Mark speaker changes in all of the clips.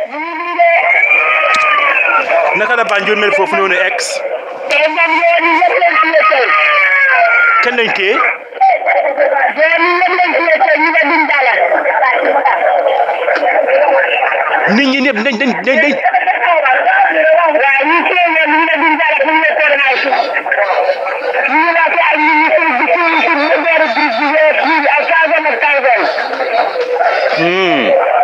Speaker 1: naka la Banjul mel foofu noonu ex kenn lañ téye nit ñi ñëpp dañ dañ dañ dañ
Speaker 2: waaw ñu ci leen ñu ne duñ dara pour ñu coordination ñu la ci ay ñu ci ci ci ñu dara groupe bi yépp ñu ay thousand ak thousand
Speaker 1: Hmm.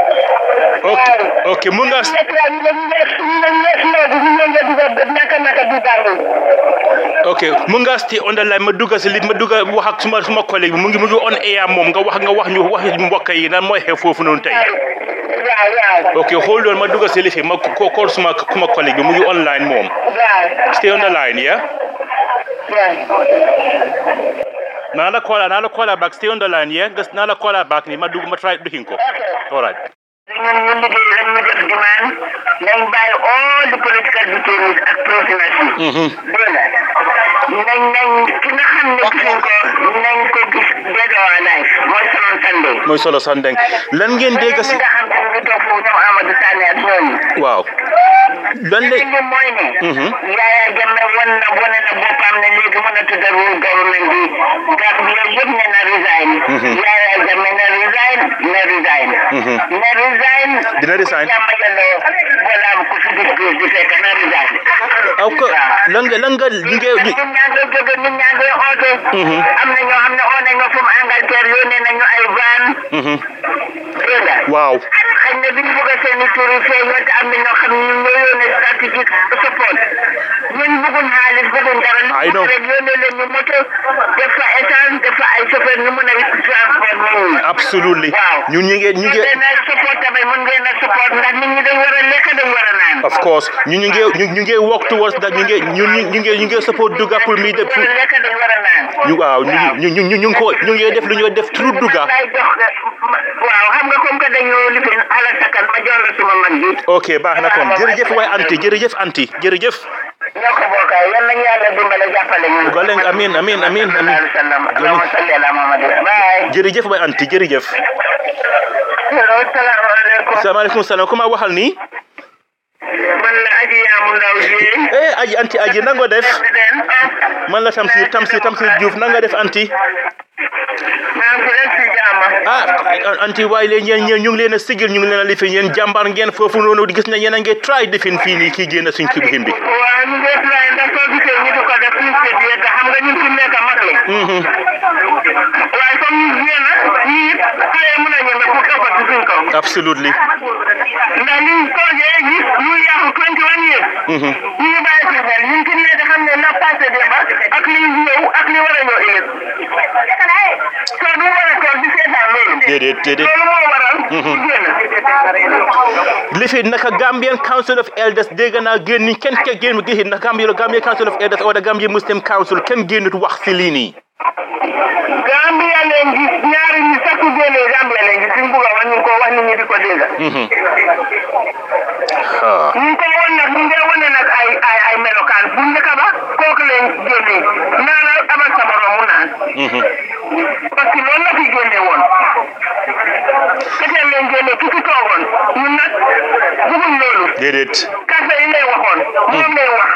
Speaker 1: ok ok mun nga
Speaker 2: nekk la ñu ne ñu ne ñu ne ñu ne ñu ne ñu dugal naka naka du dara
Speaker 1: ok mun nga stay on the line ma dugga si li ma dugga wax ak suma suma collègue bi mu ngi mu ngi on air moom nga wax nga wax ñu wax mbokk yi lan mooy xew foofu noonu tey
Speaker 2: waaw waaw
Speaker 1: ok hold on ma dugga si li fi ma ko kool suma suma collègue bi mu ngi online moom
Speaker 2: waaw
Speaker 1: stay on the line yeah
Speaker 2: waaw
Speaker 1: naa la call naa la call back stay on the line yeah nga naa la call back ni ma dugg ma try duxin ko all right
Speaker 2: ñun ñu liggéey rek ñu def demande nañ bàyyi all the political detainees ak prisoners yi
Speaker 1: Mhm.
Speaker 2: dégg nga nañ nañ ki nga xam ne gisuñ ko nañ ko gis dead or alive mooy soloon Sunday
Speaker 1: mooy solo sandeng lan ngeen dégg si
Speaker 2: ñi nga xam ne ñu ngi toog foofu ñoom Amadou Sané ak ñooñu
Speaker 1: waaw lan la
Speaker 2: li mooy ne
Speaker 1: Mhm.
Speaker 2: Yaya Jammeh wan na wane na boppam ne léegi mën a tudda rule government bi Gambia yëpp ne na resign Yaya Jammeh na resign na resign
Speaker 1: Mhm.
Speaker 2: na resign
Speaker 1: Dina resign.
Speaker 2: jàmm yàlla wala ku fi gis gis di fekk na resign
Speaker 1: aw ko lan nga lan nga li nga
Speaker 2: nit ñaa ngi jóge nit ñaa ngi oote
Speaker 1: Mhm.
Speaker 2: am na ñoo xam ne oo nañ ma fu mu Angleterre yónnee nañu ay van
Speaker 1: Mhm.
Speaker 2: dégg nga
Speaker 1: waaw
Speaker 2: xëy na duñ bëgg a seen i tur yi feeñoo te am na ñoo xam ne ñu ngi yónnee stratégique support ñun bëgguñ xaalis bëgguñ dara li
Speaker 1: I know.
Speaker 2: bëgg rek yónnee leen ñu moto def fa essence def fa ay chauffeur ñu mën a transport nit ñi
Speaker 1: absolutely
Speaker 2: waaw
Speaker 1: ñun ñu ngi ñu ngi
Speaker 2: ngeen a support tamit mën ngeen a support ndax nit ñi dañ war a lekk dañ war a naan
Speaker 1: of course ñu ñu ngi ñu ñu ngi work towards that ñu ngi ñu ñu ñu ngi ñu ngi support Duga pour mi de
Speaker 2: war
Speaker 1: pour
Speaker 2: a lekk dañ war a naan
Speaker 1: ñu waaw ñu ñu ñu ñu ñu ngi ko ñu ngi def lu ñu def through Duga
Speaker 2: lay jox waaw xam nga comme que dañu lifin ala sakkan ma jox la suma mag ji
Speaker 1: ok baax na kon jërëjëf waay anti jërëjëf anti jërëjëf
Speaker 2: ñoo ko bokkaay yal nañu yàlla dimbale jàppale ñu
Speaker 1: Golen amin amin amin amin
Speaker 2: allahumma salli ala muhammad bye
Speaker 1: jërëjëf waay anti jërëjëf
Speaker 2: hello salaamaaleykum
Speaker 1: salaamaaleykum salaam ku ma waxal nii
Speaker 2: man la aji yaamu ndaw ji
Speaker 1: eh aji anti aji nango def
Speaker 2: président
Speaker 1: man la Tamsir Tamsir Tamsir Diouf nanga def anti
Speaker 2: maa ngi leen si jaama
Speaker 1: ah anti waaye leen yéen ñeen ñu ngi leen a sigil ñu ngi leen a lifin yéen jàmbaar ngeen foofu noonu gis na yéen a ngi try defin fii nii kii génn suñ kii bi
Speaker 2: waaw ñu ngi try ndax soo gisee ñu di ko def suñu seet yi te xam nga ñun fi mu nekk mag lañ waaye comme ñu génn ñii it xale mën a ñeme pour toppat ci suñ kaw
Speaker 1: absolutely
Speaker 2: ndax liñ toogee gis ñu yàqu 21 years ñu ngi bàyyi si xel ñun fi mu nekk xam ne la passé démba ak li ñëw ak li war a ñëw ëllëg soo du war a toog di seetaan loolu
Speaker 1: déedéet déedéet
Speaker 2: loolu moo waral ñu génn
Speaker 1: lifin naka Gambian Council of Elders dégg naa génn ni kenn kenn génn gis na Gambian Gambian Council of Elders wala Gambian Muslim Council kenn génnut wax si lii nii
Speaker 2: Gambia leen gis ñaari ñi sakku génnee Gambia leen gis suñ bugg a wax ñu ngi ko wax nit ñi di ko dégg
Speaker 1: ah
Speaker 2: ñu ngi ko won nag ñu ngi wane nag ay ay ay melokaan bu njëkk ba kooku leen génnee naanal abal sa morom mu naan parce que loolu la fi génne woon keteel leen génne ki fi toogoon ñun nag bëgguñ loolu
Speaker 1: déedéet
Speaker 2: kase yi lay waxoon moom lay wax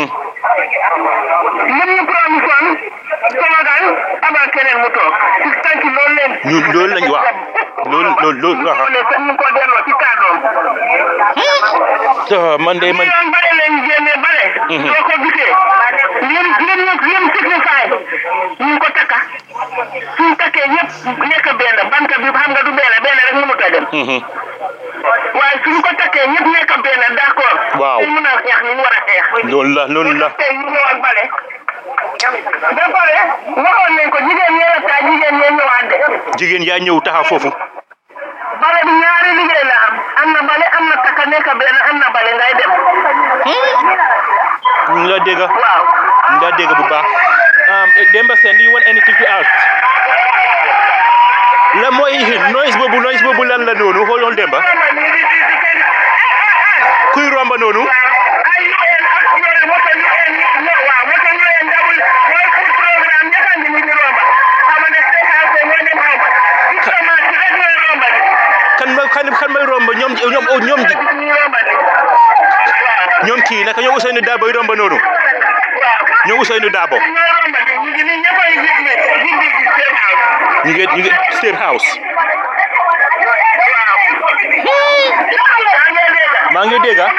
Speaker 2: lim ñu promis woon toogal abal keneen mu toog ci tànk loolu leen
Speaker 1: ñu loolu lañ wax loolu loolu loolu
Speaker 2: ñu ne sax ñu ko delloo ci kàddoom
Speaker 1: ah man de
Speaker 2: ñu
Speaker 1: man
Speaker 2: yoon bare leen génne bare soo ko gisee lim lim lim signify ñu ko takka suñ takkee ñëpp nekk benn banta bi xam nga du benn benn rek mënut a dem waaye suñ ko takkee ñëpp nekk benn d'accord
Speaker 1: Waaw.
Speaker 2: ñu mën a xeex ni ñu war a xeex
Speaker 1: loolu la loolu la
Speaker 2: tey ñu ñëwaat bale ba pare waxoon nañ ko jigéen ñee la saa jigéen ñee ñëwaat de
Speaker 1: jigéen yaa ñëw taxaw foofu
Speaker 2: bale bi ñaari liggéey la am am na bale am na takka nekk benn am na bale ngay dem
Speaker 1: ñu ngi la dégg
Speaker 2: waaw
Speaker 1: ñu ngi la dégg bu baax um, Demba Sène do you want anything to ask la mooy noise boobu noise boobu lan la noonu xoolal Demba kuy romba noonu
Speaker 2: ay UN ak yooyu moto UN ñoo waaw moto UN dabul mooy pour programme ñaka ngi ni di romba xama ne state house ñoo dem xaw ma diplomate rek ñooy romba di
Speaker 1: kan ma kan kan may romba ñoom ñoom ñoom ji-
Speaker 2: ñu romba ni waaw
Speaker 1: ñoom kii naka ñoo Ousseynou Dabo yi romba noonu
Speaker 2: waaw
Speaker 1: ñoo Ousseynou Dabo
Speaker 2: ñoo romba ni ñu ngi ni ñëpp ay gis ne gis ne ci seen house
Speaker 1: ñu ngi ñu ngi State House
Speaker 2: waaw
Speaker 1: maa ngi dégg ah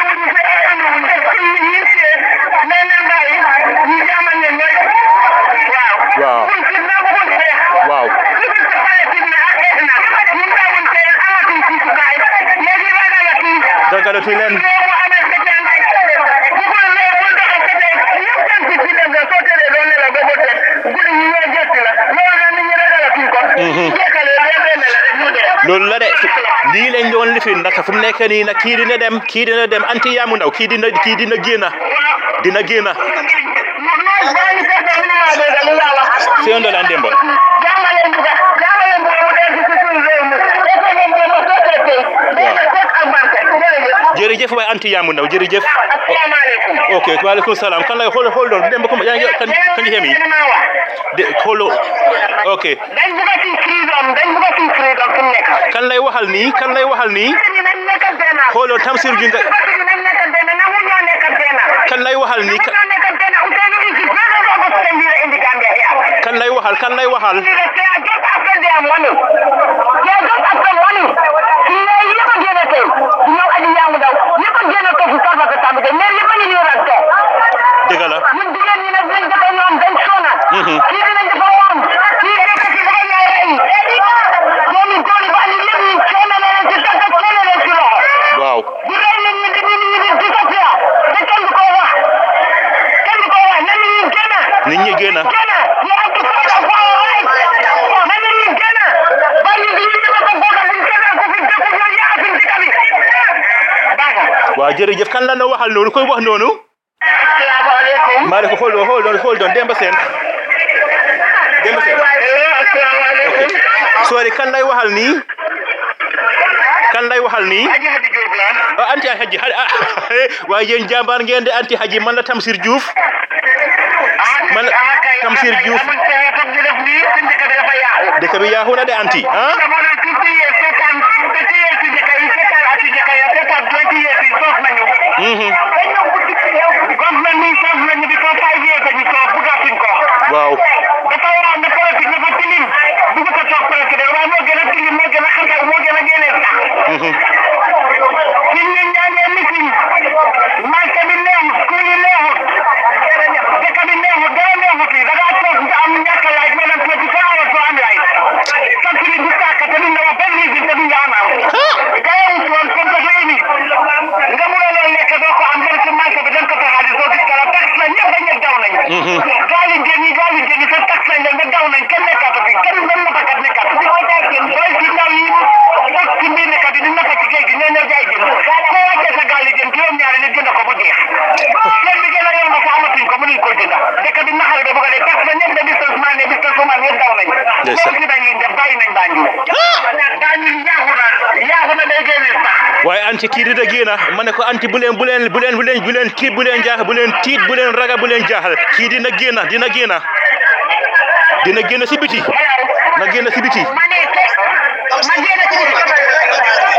Speaker 1: Waaw. waaw dagalatu leen loolu la de lii lañ doon lifin nag fu mu nekk nii nag kii dina dem kii dina dem anti yaamu ndaw kii dina kii dina génn dina génn Sey Ndola Demba. jërëjëf waay anti yaamu ndaw jërëjëf
Speaker 2: asalaamaaleykum
Speaker 1: ok waaleykum salaam kan lay xool xool doon Demba comme yaa ngi kan kan xem yi de xoolo ok
Speaker 2: dañ bëgg a ci freedom dañ bëgg a ci freedom fi mu nekk.
Speaker 1: kan lay waxal nii kan lay waxal nii
Speaker 2: nañ nekk benn.
Speaker 1: xooloo Tamsir ju nga
Speaker 2: nañ nekk benn nangu ñoo nekk benn.
Speaker 1: kan lay waxal nii ka-
Speaker 2: ñoo nekk benn Ousseynou Isi président of Gambia in the Gambia here.
Speaker 1: kan lay waxal kan lay waxal
Speaker 2: They are just after their money. They are just after money. Mais yëpp a génn tey. Du ñëw aji yaamu daw. Yëpp a génn tey si sarfa ko tamit. Mais yëpp a ñu ñëw rek tey.
Speaker 1: dëgg la
Speaker 2: ñun jigéen ñi nag dinañ dafa ñoom dañ sonal. kii dinañ dafa woon. kii nekk si dafa ñaay rey. doomi góor yi ba ñu lépp ñu sonal leen si tàggat sonal leen si loxo.
Speaker 1: waaw
Speaker 2: di rey nit ñi di nit ñi di disappear. te kenn du ko wax. kenn du ko wax na nit ñi génn.
Speaker 1: nit ñi génn
Speaker 2: génn. ñu am ci fayda for our rights. na nit ñi génn. ba ñu di ñu ñëw ko bokk buñ kenn ku fi dëkk ñu yaa fi dëkk bi. Baaga.
Speaker 1: waaw jërëjëf kan la na waxal noonu koy wax noonu
Speaker 2: asalaamaaleykum.
Speaker 1: maa ne ko xool doon xool doon xool doon Demba Seen Demba Seen
Speaker 2: Hello, asalaamaaleykum.
Speaker 1: sorry kan lay waxal nii kan lay waxal nii
Speaker 2: Aji Hadi Diop la.
Speaker 1: ah anti haji ah waaye yéen jàmbaar ngeen de anti haji man la Tamsir Diouf Man- Tamsir Diouf.
Speaker 2: amul pexe toog ñu def nii suñu dëkk bi dafa yàqu.
Speaker 1: dëkk bi yaaxu na de anti ah
Speaker 2: dama ne fifty years seetaan fifty years si dëkk yi seetaan ati dëkk yi seetaan twenty years yi soof nañu.
Speaker 1: Mhm.
Speaker 2: government bi soof nañu bi for five years dañu soof bëggatuñ ko.
Speaker 1: waaw
Speaker 2: dafa war ne politique dafa tilim bëgg ko toog politique waaye moo gën a tilim moo gën a xatal moo gën a génne sax.
Speaker 1: Mhm.
Speaker 2: ñun ñu ñaanee meeting marché bi neexut school yi neexut dëkk bi neexut dara neexut yi da ngaa toog nga am ñàkk laaj maanaam twenty four hours soo am laaj factory du tàkk te duñ la wax benn reason te duñ la amal gayewut woon comme que réew mi nga mun a loolu lekk doo ko am dem ci marché bi dem ko sa xaalis doo gis dara tax na ñëpp dañ daw nañ gaali jën yi gaali jën yi sa tax nañ leen ba daw nañ kenn nekkaatu fi kenn benn napakat nekkaatu fi booy si ndaw yi toog ci mbir nekkat yi di nappa ci géej gi ñoo ñëw jaay jën ko wàccee sa gaali jën juróom-ñaari nit jënd ko mu jeex jën bi gën a yomb sa amatuñ ko mënuñ ko jënd dëkk bi naxare ba bëgg a dee tax na ñëpp de businessman ne businesswoman yëpp daw nañ
Speaker 1: Ndeysaan.
Speaker 2: loolu si dañ leen def bàyyi nañ Banjul Banjul yaaxu na yaaxu na day génne sax
Speaker 1: waaye anti kii dina génn ma ne ko anti bu leen bu leen bu leen bu leen bu leen tiit bu leen jaaxal bu leen tiit bu leen ragal bu leen jaaxal kii dina génn dina génn dina génn si biti na génn si biti
Speaker 2: ma ne te ma génn ci biti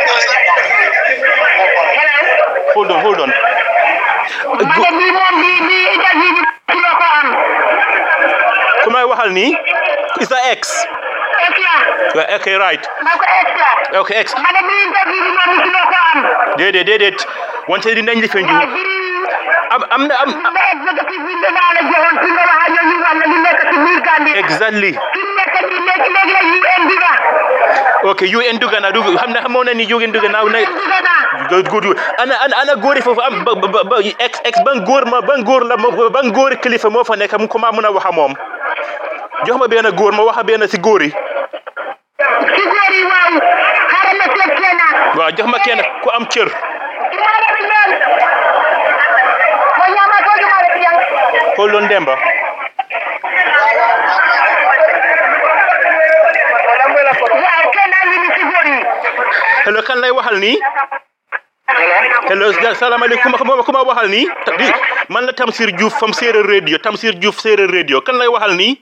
Speaker 2: hello
Speaker 1: hold on hold on
Speaker 2: ma ne bii moom bii bii interview bi ci la ko am
Speaker 1: ku may waxal nii is a ex
Speaker 2: extra
Speaker 1: waaw ok right
Speaker 2: ma ko extra
Speaker 1: ok ex
Speaker 2: ma ne bii interview bi moom ci la ko am
Speaker 1: déedéet déedéet wante dinañ li feeñ
Speaker 2: waaye bii
Speaker 1: am am na am
Speaker 2: ma executive bi danaa la joxoon ci nga wax ak yow ñu wax la li nekk ci biir Gambie
Speaker 1: exactly
Speaker 2: fi mu nekk nii léegi léegi la UN bi nga
Speaker 1: ok UN dugg na dugg xam ne xamoon na ni UN dugg na na
Speaker 2: UN bi nga naa
Speaker 1: good good ana ana ana góor yi foofu am ba ba ba ex ex ban góor ma ban góor la ma- ban góor kilifa moo fa nekk mu ko maa mën a wax a moom jox ma benn góor ma wax a benn si góor yi
Speaker 2: ci góor yi waaw xaaral ma seet kenn
Speaker 1: waaw jox ma kenn ku am cër xool loon Demba
Speaker 2: waaw kenn a ngi ni ci góor yi.
Speaker 1: hello kan lay waxal nii hello salaamaaleykum ku ma ku ma waxal nii Ta- di man la Tamsir Diouf fam séeréer radio Tamsir Diouf séeréer radio kan lay waxal nii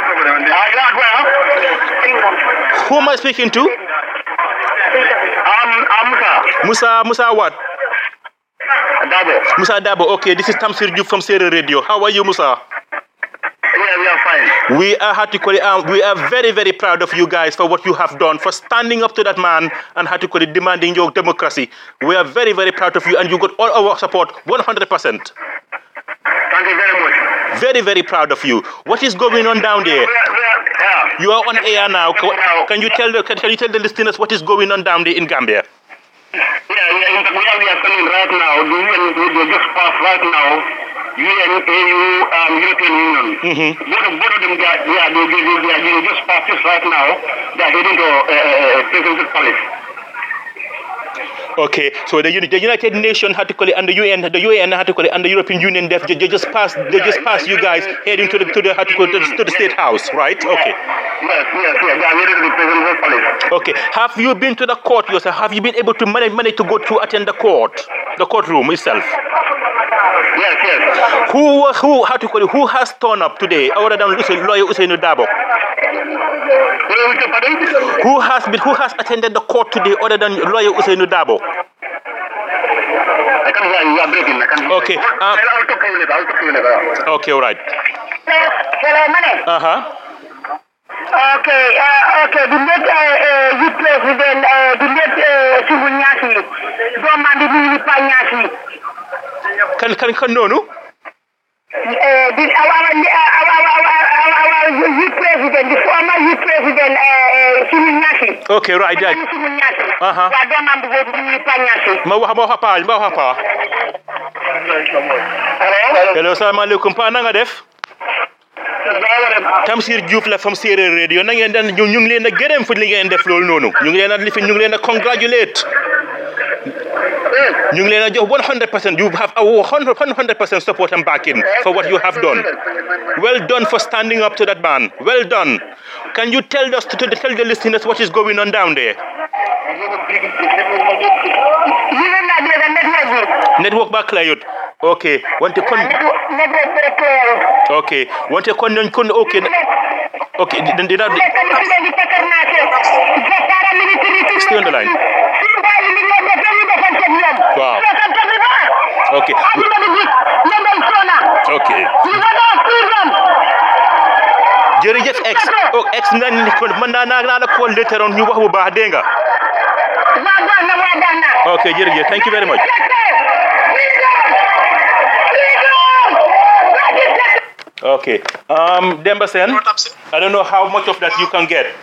Speaker 2: ah yaa ko ah.
Speaker 1: who am I speaking to
Speaker 2: ah I'm Musa.
Speaker 1: Musa Musa what?
Speaker 2: Dabo.
Speaker 1: Musa Dabo. Okay, this is Tamsir Diouf from Sierra Radio. How are you, Musa?
Speaker 2: Yeah, we are fine.
Speaker 1: We are Hatikoli, um, we are very, very proud of you guys for what you have done, for standing up to that man and Hatikoli demanding your democracy. We are very, very proud of you, and you got all our support, 100%.
Speaker 2: Thank you very much.
Speaker 1: Very, very proud of you. What is going on down there?
Speaker 2: We are, we are, yeah.
Speaker 1: You are on air now. Ca- Can you tell the can, can you tell the listeners what is going on down there in Gambia?
Speaker 2: Yeah, yeah, in fact, we are, we are coming right now. The UN will just pass right now. UN, AU, um, European Union. Mm-hmm. Both, of, both of them, they are, they are, they, they, they, they are they just pass this right now. They are heading to uh, uh, President's Palace.
Speaker 1: Okay, so the, uni- the United Nations had to call it, and the UN, the UN had to call it, and the European Union, they, they just passed, they just passed you guys heading to the to the, had to, call it, to the to the State House, right? Okay,
Speaker 2: Yes, yes, yes. They are heading to the President's Palace.
Speaker 1: okay. Have you been to the court yourself? Have you been able to manage, manage to go to attend the court, the courtroom itself?
Speaker 2: Yes, yes.
Speaker 1: Who who had to call it, who has turned up today, other than Usain, lawyer Usain Dabo?
Speaker 2: Where we pardon?
Speaker 1: Who has been who has attended the court today, other than lawyer Usain Dabo?
Speaker 2: I can't hear you. You are breaking. I can't hear
Speaker 1: Okay,
Speaker 2: you.
Speaker 1: um,
Speaker 2: I'll I'll talk to you later. I'll talk to you later.
Speaker 1: Okay, all right.
Speaker 3: Hello, Mane.
Speaker 1: Uh huh.
Speaker 3: Okay, uh, okay. The late uh, uh, youth president, uh, the late uh, Sungu Nyasi, Doman di Mini Pa Nyasi.
Speaker 1: Kan kan kan noonu.
Speaker 3: Uh, the, our, our, our, our, our, our, our youth president, the former youth president, uh, uh, Sungu Nyasi.
Speaker 1: Okay, right, right.
Speaker 3: Sungu Nyasi.
Speaker 1: Uh-huh.
Speaker 3: Wa Doman di Mini Pa Nyasi.
Speaker 1: Ma wax ma wax pa ma wax pa.
Speaker 2: Hello?
Speaker 1: Hello, salaamaaleykum pa na nga def? Tamsir Diouf la from Séeréer Radio na ngeen dan ñu ñu ngi leen a gërëm fu li ngeen def loolu noonu ñu ngi leen a lifi ñu ngi leen a congratulate ñu ngi leen a jox 100% you have our 100 100% support and backing for what you have done well done for standing up to that man well done can you tell us to, to tell the listeners what is going on down there
Speaker 3: You know that there's a network.
Speaker 1: network ba clayut okay wante kon
Speaker 3: Network, network very clear.
Speaker 1: okay wante kon nañ kon okay okay dina dina
Speaker 3: Nekk ni fi leen di takkar naa ke. Jakaara military ci
Speaker 1: Stay on the line.
Speaker 3: Suñu bàyyi li ngeen def ñu defante ak ñoom.
Speaker 1: Waaw.
Speaker 3: Defante bi ba.
Speaker 1: Okay.
Speaker 3: Adduna bi gis ñoom dañ soona.
Speaker 1: okay
Speaker 3: Ñu nga doon freedom.
Speaker 1: jërëjëf ex oh ex nañ ni kon mën naa naa naa la call later on ñu wax bu baax dégg nga
Speaker 3: Waa baax na waa baax na.
Speaker 1: okay jërëjëf thank you very much
Speaker 3: Jakaar. Freedom. Freedom. Legislative.
Speaker 1: okay um Demba Sen I don't know how much of that you can get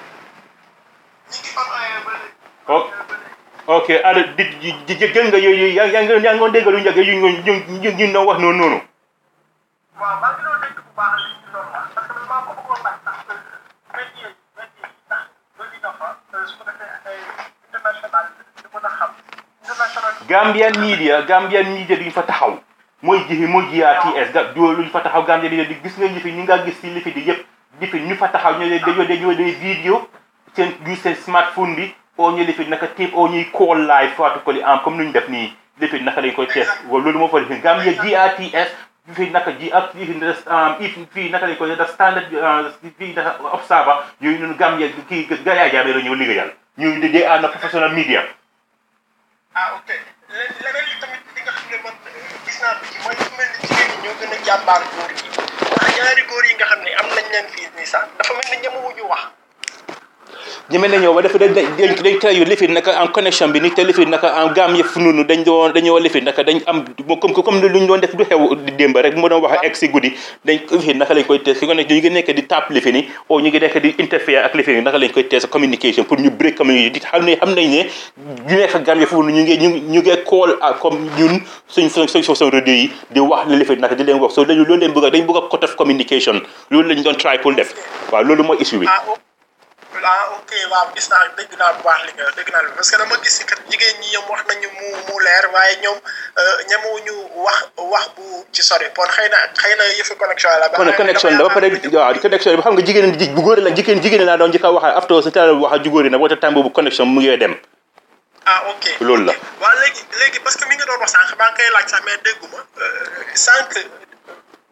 Speaker 1: oh, okay ada di di di jël nga yooyu yaa yaa ngi yaa ngi dégg lu njëkk yu ñu ñu ñu ñu ñu wax noonu noonu
Speaker 4: waaw maa ngi doon dégg bu baax li ñu doon wax parce que maa ko bëggoon laaj sax benn yéen benn yéen ndax loolu dafa su ko defee ay international di mën a xam international
Speaker 1: Gambian media Gambian media duñ fa taxaw mooy jifi mooy GRTS ga du luñ fa taxaw Gambian media di gis nga lifi ñu nga gis si lifi di yëpp lifi ñu fa taxaw ñoo dañoo dañoo day vidéo seen use seen smartphone bi oo ñu lifi naka tape oo ñuy call live faatu ko li am comme nuñ def nii lifi naka lañ koy test waaw loolu moo fa lifi Gambia GRTS fii naka ji ak fii fii naka lañ koy def standard fii naka observer yooyu noonu Gambia kii ga yaa jaamee la ñëw liggéeyal ñu they are na professional media
Speaker 4: ah ok leneen leneen li tamit li nga xam ne man gis naa ko ci mooy fu mel ni jigéen ñi ñoo gën a jàmbaar góor yi ndax ñaari góor yi nga xam ne am nañ leen fii nii sax dafa mel ni ñemewuñu wax
Speaker 1: ñeme nañoo ba dafa dañ dañ dañ tell you lifin naka en connection bi ni te lifin naka en gaam yëpp noonu dañ doon dañoo lifin naka dañ am comme comme lu ñu doon def du xew di démb rek mu doon wax ak egg si guddi dañ lifin naka lañ koy tees fi ko nekk ñu ngi nekk di tap lifin yi o ñu ngi nekk di interfere ak lifin yi naka lañ koy tees communication pour ñu break community di xam ne xam nañ ne ñu nekk gaam yëpp ñu ngi ñu ñu ngi call comme ñun suñ suñ suñ suñ radio yi di wax li lifin naka di leen wax so dañu loolu leen bëgg a dañ bëgg a cut off communication loolu lañ doon try pour def waaw loolu mooy issue bi
Speaker 4: ah o ah ok waaw gis naa dégg naa bu baax li nga dégg naa parce que dama gis si kat jigéen ñi ñoom wax nañu mu mu leer waaye ñoom ñemewuñu wax wax bu ci sori kon xëy na xëy na yëfi connexion la.
Speaker 1: kon connexion la ba pare waaw connexion bi xam nga jigéen ji bu góor la jigéen jigéen laa doon njëkk a wax after sa teel wax a ju góor yi nag wata temps boobu connexion mu ngi dem
Speaker 4: ah ok
Speaker 1: loolu la
Speaker 4: waaw léegi léegi parce que mi nga doon wax sànq maa ngi koy laaj sax mais dégguma sànq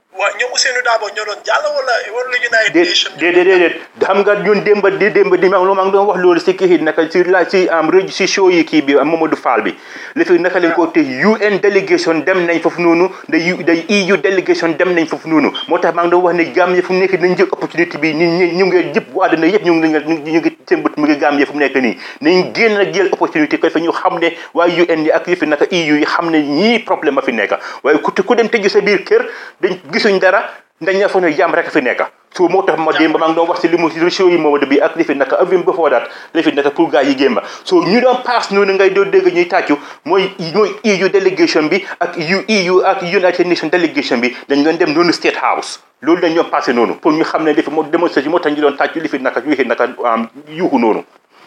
Speaker 4: waa ñoom Ousseynou Dabo ñoo doon jàll wala wala United
Speaker 1: déet
Speaker 4: Nations
Speaker 1: déet déet xam nga ñun démba di démba di ma maa ngi doon wax loolu si kii naka si la si am rajo si show yi kii bi Mamadou Fall bi li fi naka lañ ko te UN délégation dem nañ foofu noonu da U da EU délégation dem nañ foofu noonu moo tax maa ngi doon wax ne Gambie fu mu nekk nañ jël opportunité bi ni ñu ñu ngi yëpp bu àdduna yëpp ñu ngi ñu ngi seen bët mu ngi Gambie fu mu nekk nii nañ génn ak jël opportunité ko fa ñu xam ne waaye UN yi ak yëfi naka EU yi xam ne ñii problème a fi nekk waaye ku ku dem tëju sa biir kër dañ gisuñ dara dañ la fa ne jàmm rek fi nekk so moo tax ma démb maa ngi doon wax si li mu si show yi Momadou bi ak li fi naka even before that li fi naka pour gars yi gémba so ñu doon pass noonu ngay doon dégg ñuy tàccu mooy mooy EU délégation bi ak EU EU ak United Nations délégation bi dañ doon dem noonu State House loolu dañ doon passé noonu pour ñu xam ne li fi moo démonstration moo tax ñu doon tàccu li fi naka yu fi naka yuuxu noonu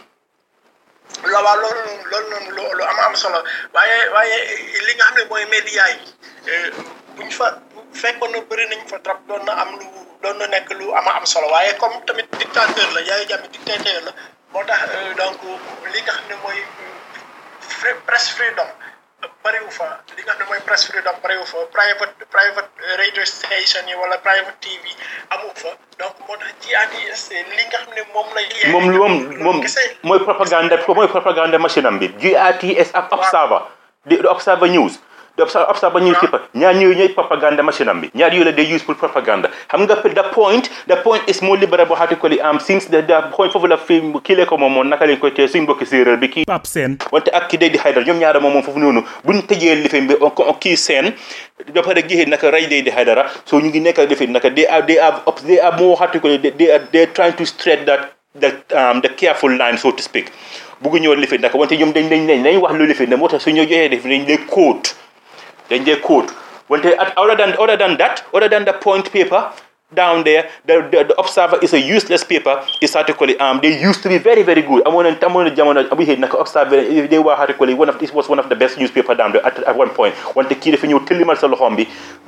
Speaker 4: la waaw loolu noonu loolu noonu lu lu am am solo waaye waaye li nga xam ne mooy média yi buñ fa fekkoon na bëri nañ fa trop doon na am lu doon na nekk lu ama am solo waaye comme tamit dictateur la Yaya Jammeh dictateur la moo tax donc li nga xam ne mooy press freedom bëriwu fa li nga xam ne mooy press freedom bëriwu fa private private radio station yi wala private TV amu fa donc moo tax GRTS li nga xam ne moom la.
Speaker 1: moom moom moom mooy propagande mooy propagande machine am bi GRTS ak Observer di Observer News. the Observer newspaper ñaar ñooyu ñooy propaganda machine am bi ñaar yooyu la day use pour propaganda xam nga the point the point is more liberal article am since the the point foofu la fi kii lee ko moom moom naka lañ koy tee suñ mbokki séeréer bi kii
Speaker 5: Pape Sène
Speaker 1: wante ak ki day di Haydara ñoom ñaara moom moom foofu noonu buñ tëjee lifin bi kii seen ba pare gixee naka ray day di Haydara so ñu ngi nekk lifin naka they are they are they are more article they are they are trying to straight that the um, the careful line so to speak buggu ñëw lifin naka wante ñoom dañ dañ dañ wax lu lifin ne moo tax su ñu joxee lifin dañ lay quote then they quote. When they, other than other than that, other than the point paper down there, the, the, the Observer is a useless paper. It's article um they used to be very very good. I'm on I'm on the we had like Observer they were article one of this was one of the best newspaper down there at, at one point. When the kid if you tell him Salombi,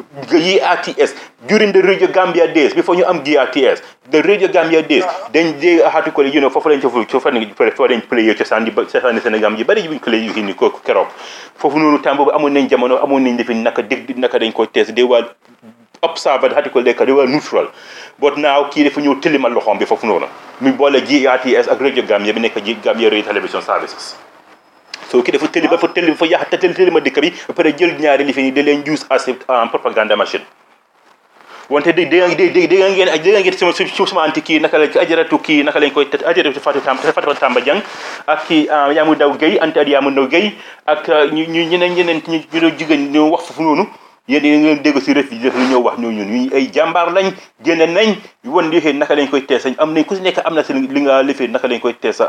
Speaker 1: RTS during the Radio Gambia days before you am GRTS, the Radio Gambia days, then they article you know for foreign for foreign foreign play ci sandi ci sandi Sénégal yi bari yu ko lay yu ni ko kérok fofu nonu tambo amon nañ jamono amon nañ defin naka deg naka dañ ko test they were observer article they were neutral but now kii dafa ñëw tilimal loxoom bi foofu noonu mi boole GRTS ak Radio Gambia bi nekk Gambia Radio Television Services so kii dafa tëli dafa tëli dafa yàq te tëli tëli ma dëkk bi ba pare jël ñaari li fi da leen use as propaganda machine wante dé dé dé dé nga ngeen dé nga ngeen sama su sama anti kii naka la ajaratu kii naka lañ koy ajaratu Fatou Tamba Fatou Tamba Diang ak kii Yamou Daw Gueye anti ad Yamou Daw Gueye ak ñu ñu ñeneen ñeneen ñu ñu doon jigéen ñu wax foofu noonu yéen yéen ngeen dégg si ref yi def lu ñëw wax ñoo ñun ñu ay jàmbaar lañ génne nañ won lifee naka lañ koy teesa am nañ ku si nekk am na seen li nga lifee naka lañ koy teesa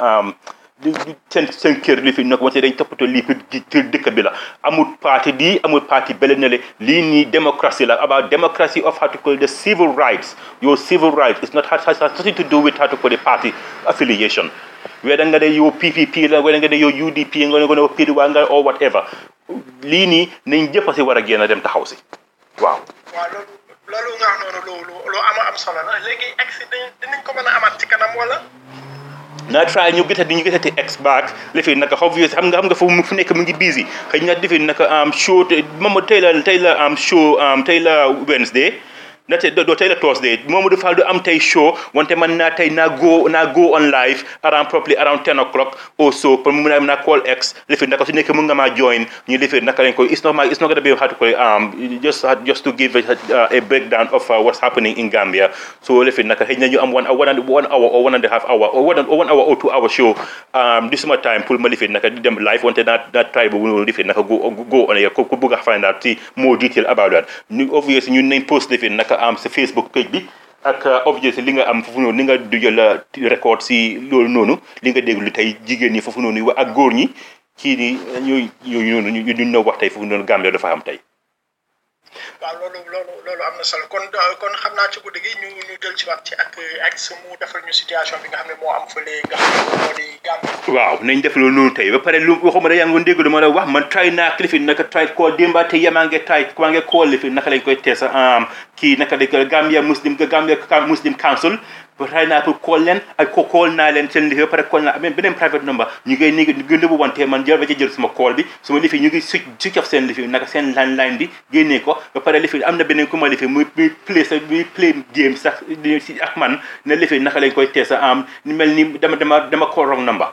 Speaker 1: seen seen kër li fi nag wante dañ toppatoo lii pour dëkk bi la amul parti di amul parti bele ne le lii nii démocratie la about democracy of how to call the civil rights your civil rights it's not has, has nothing to do with how to call the party affiliation whether nga de yow PPP la whether nga de yow UDP nga nga ne PDOA nga or whatever lii nii nañ jëpp si war a génn dem taxaw si waaw.
Speaker 4: waaw loolu loolu nga wax noonu lu lu ama am solo la léegi accident dinañ ko mën a amaat ci kanam wala.
Speaker 1: naa try ñu gisati ñu gisati ex back li fi naka obvious xam nga xam nga foofu fu nekk mu ngi busy xëy na defi naka am show moom tey la tey la am show tey la Wednesday na tey doo tey la Thursday Momodou Fall du am tey show wante man naa tey naa go naa go on live around probably around 10 o'clock or so pour mu mun a naa call ex li fi naka su nekk mun nga maa join ñu li fi naka lañ ko it's not my it's not gonna be how to call it um just just to give a, a breakdown of uh, what's happening in Gambia so li fi naka xëy na ñu am one one and one hour or one and a half hour or one one hour or two hour show um this suma time pour ma li fi naka di dem live wante naa naa try bu li fi naka go go on air ku bëgg a find out si more detail about that ñu obviously ñun nañ post li fi naka am sa Facebook page bi ak obviously li nga am foofu noonu li nga dujal record si loolu noonu li nga déglu tey jigéen ñi foofu noonu ak góor ñi kii ni ñooy yooyu noonu ñu ñu wax tey foofu noonu Gambia dafa am tey
Speaker 4: waaw loolu loolu loolu am na solo kon kon xam naa ci guddi gi ñu ñu jël ci waat ci ak ak su mu defal ñu situation bi nga xam ne moo am fële nga xam ne moo di Gambie.
Speaker 1: waaw nañ def loolu noonu tey ba pare lu waxuma da yaa ngi dégg lu ma la wax man try naa kilifi naka try koo démba te yemaa nge try maa nge koo lifi naka lañ koy teesa kii naka lañ ko Gambia Muslim Gambia Muslim Council ba try naa pour call leen ak ko call naa leen seen lifi ba pare call naa amee beneen private number ñu ngay ni ñu ngi nëbbu wante man jël ba ci jël suma call bi suma lifi ñu ngi switch switch off seen lifi naka seen landline bi génnee ko ba pare lifi am na beneen ku ma lifi muy muy play sa muy play game sax di si ak man ne lifi naka lañ koy teesa am ni mel ni dama dama dama call wrong number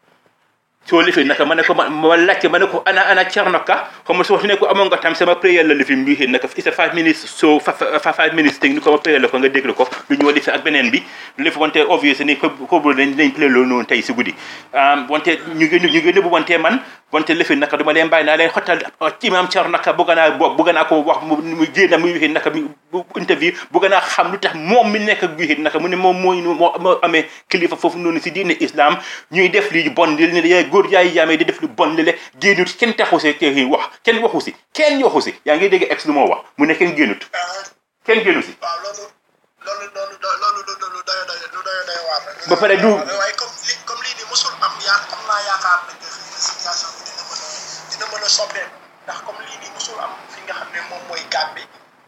Speaker 1: soo lifin naka ma ne ko ma ma laajte ma ne ko ana ana Thierno Ka xam nga soo fi ne ko amoon nga tam sama prière la lifin bi naka it's a five minutes so fa five minutes thing ni ko ma prière la ko nga déglu ko lu ñu lifi ak beneen bi lifi wante obvious ni ko ko dañ dañ play loolu noonu tey si guddi wante ñu ngi ñu ngi nëbbu wante man wante lifin naka duma leen bàyyi naa leen xottal imam Thierno Ka bëgg naa bokk bëgg naa ko wax mu génn muy wixi naka mi interview bëgg naa xam lu tax moom mi nekk ak wixi naka mu ne moom mooy moo moo amee kilifa foofu noonu si diine islam ñuy def lii bon li ne góor yaay yaamee di def lu bon lile génnut kenn taxu si kii wax kenn waxu si kenn waxu si yaa ngi dégg ex lu moo wax mu ne kenn génnut kenn génnu si
Speaker 4: waaw loolu loolu loolu loolu lu lu doy doy lu doy doy waar la.
Speaker 1: ba pare du
Speaker 4: waaye comme li comme lii nii mosul am yaa am naa yaakaar ne que xëy na situation bi dina mën a dina mën a soppeeku ndax comme lii nii mosul am fi nga xam ne moom mooy Gambie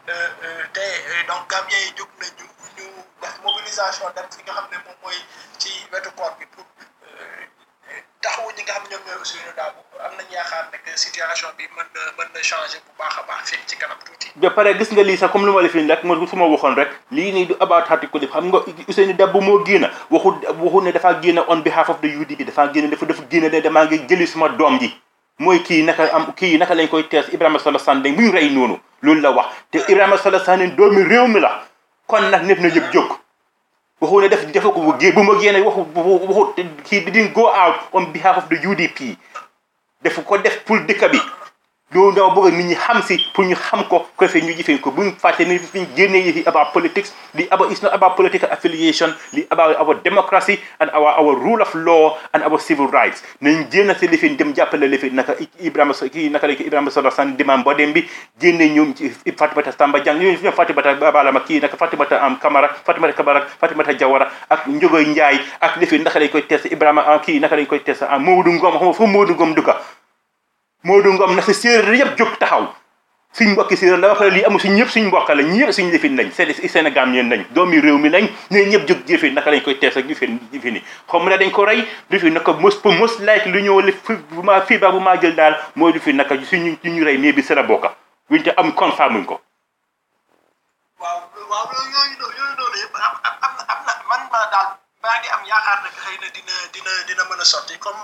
Speaker 4: te donc Gambien yi jóg nañu ñu def mobilisation dem fi nga xam ne moom mooy ci wetu port bi pour taxawu ñi nga xam ñoom ñooy aussi ñu daabu am nañ yaakaar ne que situation bi mën na mën na changer bu baax a baax fekk ci kanam tuuti.
Speaker 1: ba pare gis nga lii sax comme lu ma la fi rek mo su ma waxoon rek lii nii du about article bi xam nga Ousseynou Dabbo moo génn waxu waxu ne dafa génn on behalf of the UDP dafa génn dafa dafa génn ne damaa ngi jëli suma doom ji mooy kii naka am kii naka lañ koy tees Ibrahima Solo Sandeng bu ñu rey noonu loolu la wax te Ibrahima Solo Sandeng doomi réew mi la kon nag nit na yëpp jóg waxu ne def defa ko bu gé bu ma génne waxu waxu kii didn't go out on behalf of the UDP def ko def pour dëkk bi loolu dama bëgg nit ñi xam si pour ñu xam ko ko defee ñu jëfee ko buñ fàtte ni fi ñu génnee yi about politics li about it's not about political affiliation li about our democracy and our our rule of law and our civil rights nañ génn si lifin dem jàppale lifin naka Ibrahima kii naka la Ibrahima Solo Sane demam bodem bi génne ñoom ci Fatimata Samba Jang ñoom ñoom Fatimata Balama kii naka Fatimata am Camara Fatimata Camara Fatimata Jawara ak Njogoy Njaay ak lifin naka lañ koy test Ibrahima kii naka lañ koy test am Modou Ngom xam nga foofu Modou Ngom duka Modou Ngom na si séeréer yëpp jóg taxaw suñ mbokki séeréer la ba pare lii amul suñ ñëpp suñ mbokk la ñëpp suñ lifin lañ c'est Sénégal ñeen lañ doomi réew mi lañ ñooy ñëpp jóg jëfin naka lañ koy tees ak jëfin jëfini xam ne dañ ko rey du fi naka mos pour mos like lu ñëw li fi bu ma fii ba bu maa jël daal mooy du fi naka suñu ñu rey mais bi sera bokka buñ te am confirme muñ ko
Speaker 4: waaw waaw yooyu noonu yooyu noonu yëpp am am na am na man ma daal maa ngi am yaakaar ne xëy na dina dina dina mën a sotti comme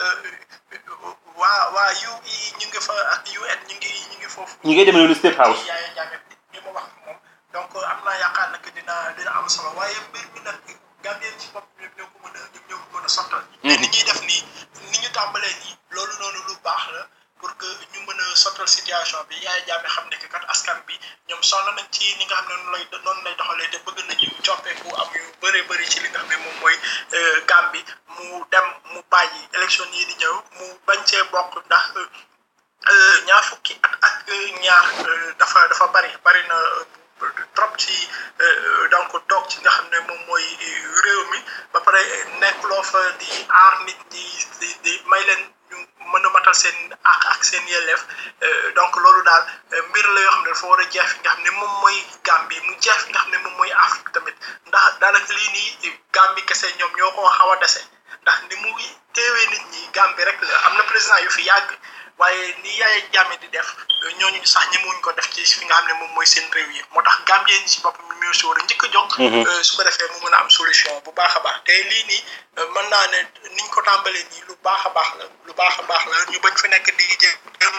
Speaker 4: waa waa UE ñu ngi fa ak UN ñu ngi ñu ngi foofu.
Speaker 1: ñu ngi dem loolu State House.
Speaker 4: Yaya Jammeh bi ma wax moom donc am naa yaakaar ne dina dina am solo waaye mbir mi nag Gambien ci bopp ñoom ñoo ko mën a ñoom ñoo ko mën a sottal. te ni ñuy def nii ni ñu tàmbalee nii loolu noonu lu baax la. pour que ñu mën a sottal situation bi Yaya Jammeh xam ne que kat askan bi ñoom sonn nañ ci li nga xam ne noonu lay noonu lay doxalee te bëgg nañu coppeeku am yu bëree bëri ci li nga xam ne moom mooy Gambie mu dem mu bàyyi élection yi di ñëw mu bañ cee bokk ndax ñaar fukki at ak ñaar dafa dafa bari bari na trop ci donc toog ci nga xam ne moom mooy réew mi ba pare nekkuloo fa di aar nit ñi di di may leen ñu mën a matal seen ak ak seen yelleef donc loolu daal mbir la yoo xam ne dafa war a jeex fi nga xam ne moom mooy Gambie mu jeex fi nga xam ne moom mooy Afrique tamit ndax daanaka lii nii Gambie kese ñoom ñoo ko xaw a dese ndax ni mu teewee nit ñi Gambie rek la am na président yu fi yàgg waaye ni Yaya Jammeh di def ñooñu sax ñemewuñ ko def ci fi nga xam ne moom mooy seen réew yi moo tax Gambien ñi si boppam ñu si war a njëkk a jóg. su ko defee mu mën a am solution bu baax a baax te lii nii mën naa ne niñ ko tàmbalee nii lu baax a baax la lu baax a baax la ñu bañ fi nekk di jéem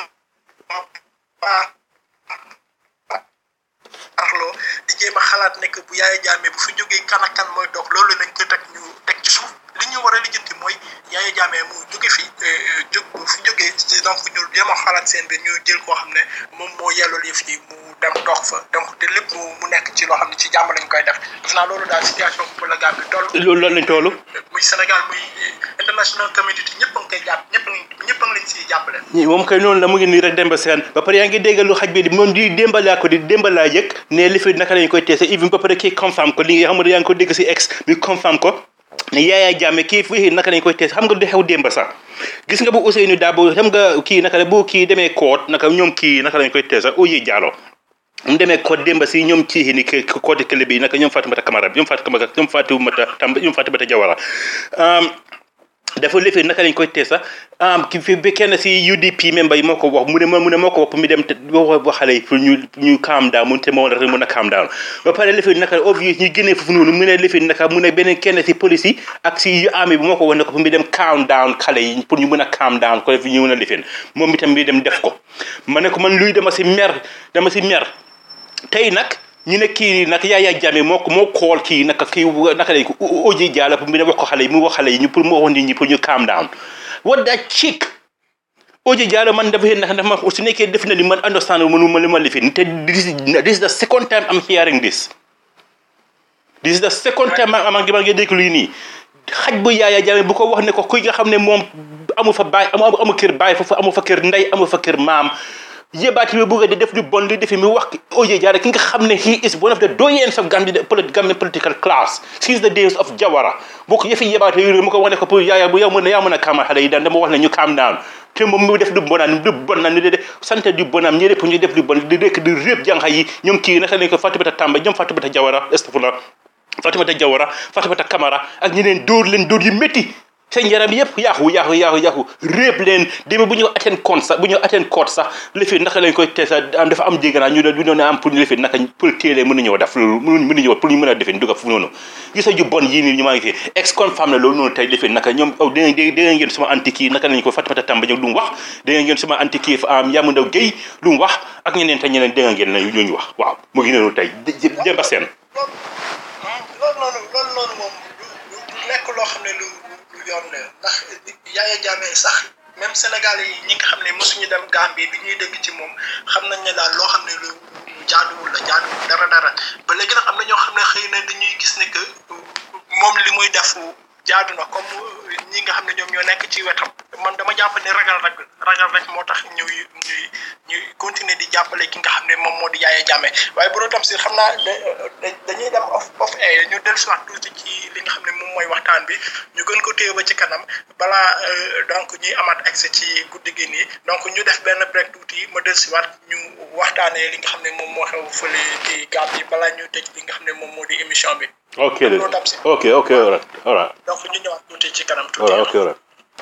Speaker 4: arloo di jéem a xalaat nekk bu Yaya Jammeh bu fi jógee kan ak kan mooy dox loolu nañ ko teg ñu teg ci suuf li ñu war a lijjanti mooy Yaya Jammeh mu jóge fi jóg bu fi jógee donc ñu jéem a xalaat seen biir ñu jël koo xam ne moom moo yelloo yëf yi mu dem dox fa donc te lépp mu mu nekk ci loo xam ne ci jàmm lañ koy def def naa loolu daal situation bu la Gambie toll.
Speaker 1: loolu loolu lañ toll.
Speaker 4: muy Sénégal muy international community ñëpp a ngi koy jàpp ñëpp a ngi ñëpp a ngi leen siy jàppale.
Speaker 1: moom kay noonu la mu ngi nii rek Demba Sène ba pare yaa ngi déggal lu xaj bi di moom di démbalaa ko di démbalaa yëg ne li fi naka lañ koy teese even ba pare kii confirm ko li nga xam ne yaa ngi ko dégg si ex bi confirm ko ne Yaya Jammeh kii fii naka lañ koy tees xam nga du xew démba sax gis nga bu Ousseynou Dabo xam nga kii naka la bu kii demee koot naka ñoom kii naka lañ koy teesa Oye Diallo mu demee ko démba si ñoom ci ni ke côté kële bi naka ñoom Fatoumata Camara ñoom Fatoumata ñoom Fatoumata Tamba ñoom Fatoumata Jawara dafa lifee naka lañ koy tee sax ki fi bi kenn si UDP member yi moo ko wax mu ne mu ne moo ko wax pour mu dem te wax xale yi pour ñu ñu calm down mu te moo war a mën a calm down ba pare lifee naka obvious ñu génnee foofu noonu mu ne lifee naka mu ne beneen kenn si police yi ak si yu army bi moo ko wax ne ko pour mu dem calm down xale yi pour ñu mën a calm down ko def ñu mën a lifeen moom itam mi dem def ko ma ne ko man luy dama si mer dama si mer tey nag ñu ne kii nag Yaya Jammeh moo ko moo kool kii naka kii naka lañ ko Oji Jallow pour mu ne wax ko xale yi mu wax xale yi ñu pour mu wax nit ñi pour ñu calm down what that chick Oji Jallow man dafa yéen ndax ma su nekkee def na ni man understand mënu ma li ma lifin te this is the second time I'm hearing this this is the second time ma ma ngi dégg lii nii xaj bu Yaya Jammeh bu ko wax ne ko kuy nga xam ne moom amu fa baay amu amu kër baay foofu amu fa kër ndey amu fa kër maam yébaati bi bëgg di def lu bon li defi mi wax Oje Jallow ki nga xam ne he is one of the doyens of Gambia Gambian political class since the days of Jawara boo ko yëfi yébaati yooyu mu ko wax ne ko pour yaaya bu yow mën na yaa mën a kaamal xale yi daan dama wax ne ñu calm down te moom mu def lu bonaan lu bon na ni de sant du bonam ñi pour ñu def lu bon di rekk di réeb jànxa yi ñoom kii naka lañ ko Fatoumata Tamba ñoom Fatoumata Jawara astafurlah Fatoumata Jawara Fatoumata Camara ak ñeneen dóor leen dóor yu métti seen yaram yëpp yaaxu yaaxu yaaxu yaaxu réeb leen demee bu ñu attend compte sax bu ñu attend court sax lifin naka lañ koy tee sax am dafa am jégganaa ñu ñu doon am pour ñu lifin naka pour téelee mën nañoo def loolu mën nañoo pour ñu mën a defin dugga fu noonu gisa ju bon yii nii ñu maa ngi fi ex confirm na loolu noonu tey lifin naka ñoom aw da ngeen ngeen suma anti kii naka lañ ko Fatoumata Tamba ñëw lu mu wax da ngeen suma anti kii am Yamu Ndaw Guèye lu mu wax ak ñeneen te ñeneen da ngeen na ñu wax waaw mu ngi noonu tey jëmba seen
Speaker 4: loolu noonu loolu noonu moom du nekk loo xam ne lu yoon la ndax Yaya Jammeh sax même Sénégal yi ñi nga xam ne mosuñu dem Gambie bi ñuy dégg ci moom xam nañ ne daal loo xam ne lu jaaduwul la jaaduwul dara dara ba léegi nag am na ñoo xam ne xëy na dañuy gis ne que moom li muy def jaadu na comme ñi nga xam ne ñoom ñoo nekk ci wetam man dama jàpp ne ragal rek ragal rek moo tax ñuy ñuy ñuy continuer di jàppale ki nga xam ne moom moo di Yaya Jammeh waaye bu doon tam si xam naa dañuy dem off off air ñu dellusiwaat tuuti ci li nga xam ne moom mooy waxtaan bi ñu gën ko téye ba ci kanam balaa donc ñuy amaat accès ci guddi gi nii donc ñu def benn break tuuti ma dellusiwaat ñu waxtaanee li nga xam ne moom moo xew fële ci Gambie balaa ñu tëj li nga xam ne moom moo di émission bi.
Speaker 1: ok ok ok all right all right
Speaker 4: donc ñu ñëwaat tuuti ci kanam
Speaker 1: all
Speaker 4: tuuti.
Speaker 1: right ok all right